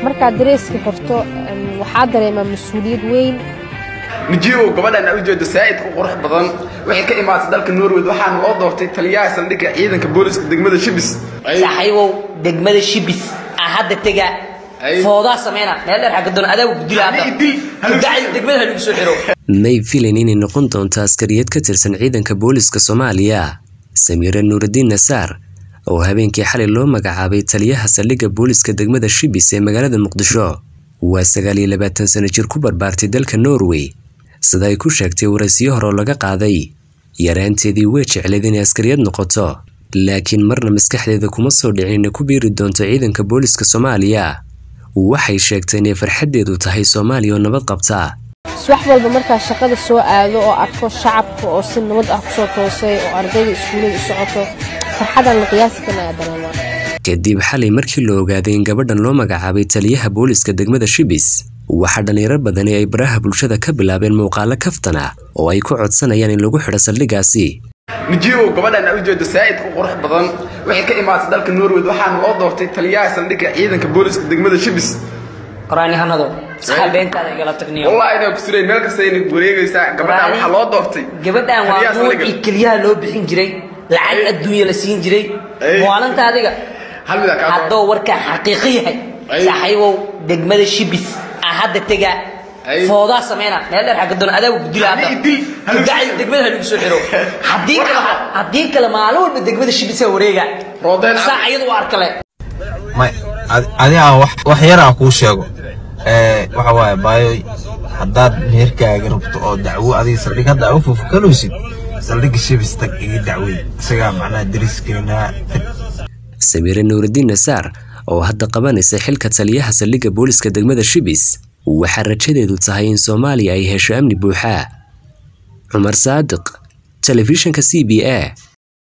markaad dareeska xirto waxaa dareemaa mas-uuliyad weyn nijiibow gabadhan aa u jeedo saa'id ku qurux badan waxay ka imaatay dalka norway waxaana loo doortay taliyaha saldhigga ciidanka booliska degmada shibis saaxiibow degmada shibis aa hadda tega foodaa sameyna meel dheer xagga doon adaa gudila hadda kudacay degmada lagu soo xiro may filayn inay noqon doonto askariyad ka tirsan ciidanka booliska soomaaliya samiire nuuraddiin nasaar oo habeenkii xalay loo magacaabay taliyaha saldhigga booliska degmada shibis ee magaalada muqdisho waa sagaal iyo labaatan sano jir ku barbaartay dalka norway sida ay ku sheegtay waraysiyo hore oo laga qaaday yaraanteedii way jecleed inay askariyad noqoto laakiin marna maskaxdeeda kuma soo dhicin inay ku biiri doonto ciidanka booliska soomaaliya waxay sheegtay inay farxaddeedu tahay soomaaliya oo nabad qabta wax walba markaa shaqada soo aado oo arko shacabka oo si nabad ah kusoo toosay oo ardayda iskuullada u socoto farxadan la qiyaasi kana ayaa dareemaa kadib xalay markii la ogaaday in gabadhan loo magacaabay taliyaha booliska degmada shibis waxaa dhallinyaro badani ay baraha bulshada ka bilaabeen muuqaalo kaftana oo ay ku codsanayaan in lagu xidho saldhiggaasi nijiibow gabadhan aa u jeedo saa'id ku qurux badan waxay ka imaatay dalka norway waxaana loo doortay taliyaha saldhigga ciidanka booliska degmada shibis qoraanihanado saxaabeentaada igala tagniyo wallahi inaa ku surayn meel kasta inay wareegaysaa gabadhan waxaa loo doortay gabadhan waa taliyaha nuucii saldhigga. keliyaha loo bixin jiray lacag adduunya la siin jiray Ay. maalinta adiga hal mid aa kaa haddoo warkaa xaqiiqo yahay Ay. saaxiibow degmada shibis aa hadda tega Ay. foodaa sameyna meel dheer xagga doon adaa gudila hadda Haddii idil, hal- kudacay degmada lagu soo xiro haddii kale haddii kale maalin walba degmada shibis aa wareega Roodeen cad. saa iyadu u arkale may ad- adiga wax wax yar aan kuu sheego ee waxa waaye baayo haddaad meherkaaga rabto oo dacwo adiga saldhig hadda aa u fufkanaysid saldhigga shibis tag iga dacwey isagaa macnaha dariskeenaa tag samiire nuuraddiin nasaar oo hadda qabanaysa xilka taliyaha saldhigga booliska degmada shibis waxaa rajadeedu tahay in soomaaliya ay hesho amni buuxa cumar saadiq telefishinka c b a